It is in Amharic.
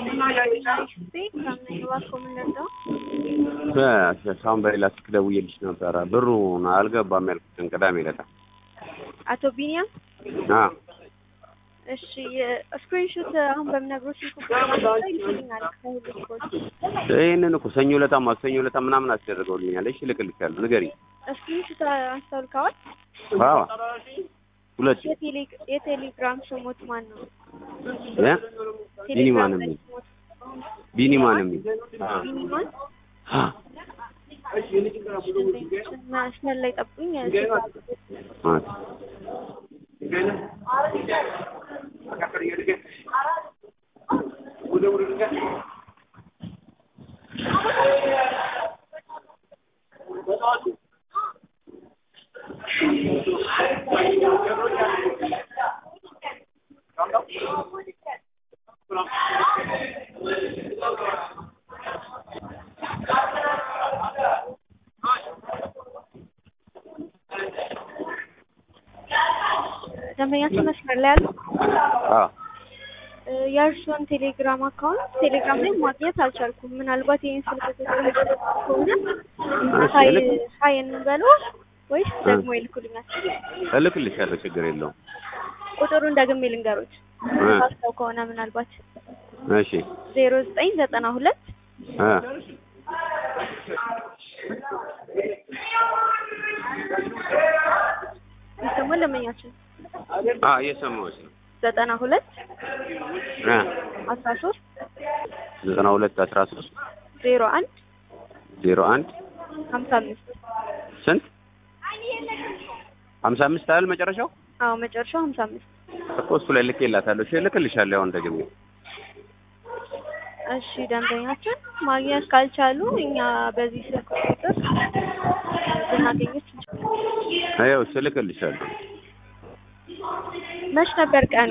ሳሁን በሌላ ስልክ ደውዬልሽ ነበረ ብሩን አልገባም ያልኩትን ቅዳሜ ዕለት አቶ ቢኒያም አ እሺ ስክሪንሾት አሁን በምነግሮች ስልክ ይልኛል ከሁሉ ስፖርት ይህንን እኮ ሰኞ ዕለታ ማክሰኞ ዕለታ ምናምን አስደርገውልኛል። እሺ እልክልሻለሁ፣ ንገሪኝ። ስክሪንሾት አንስተውልከዋል? አዎ ሁለት የቴሌ- የቴሌግራም ስሞት ማን ነው? እ ቢኒማን የሚል ስሞት ቢኒማን የሚል አ ቢኒማን አ መስመር ላይ ጠብቁኝ። አ ደንበኛችን መስመር ላይ ያሉ አ የእርስዎን ቴሌግራም አካውንት ቴሌግራም ላይ ማግኘት አልቻልኩም። ምናልባት ይህን ስልክ ቁጥር ከሆነ ሀይ ሀይ እንበለው ወይስ ደግሞ ይልኩልኛል? እልክልሻለሁ፣ ችግር የለውም። ቁጥሩን ደግሜ ልንገሮች እ ሳስተው ከሆነ ምናልባት እሺ ዜሮ ዘጠኝ ዘጠና ሁለት እ ይሰማል ደንበኛችን አ እየሰማሁሽ ነው። ዘጠና ሁለት እ አስራ ሶስት ዘጠና ሁለት አስራ ሶስት ዜሮ አንድ ዜሮ አንድ ሀምሳ አምስት ስንት ሀምሳ አምስት አይደል መጨረሻው? አዎ መጨረሻው ሀምሳ አምስት እኮ እሱ ላይ ልኬላታለሁ። እሺ እልክልሻለሁ አሁን ደግሜ። እሺ ደንበኛችን ማግኘት ካልቻሉ እኛ በዚህ ስልክ ቁጥር ልናገኘች እንችላለን። ይኸው እሺ እልክልሻለሁ። መች ነበር ቀኑ?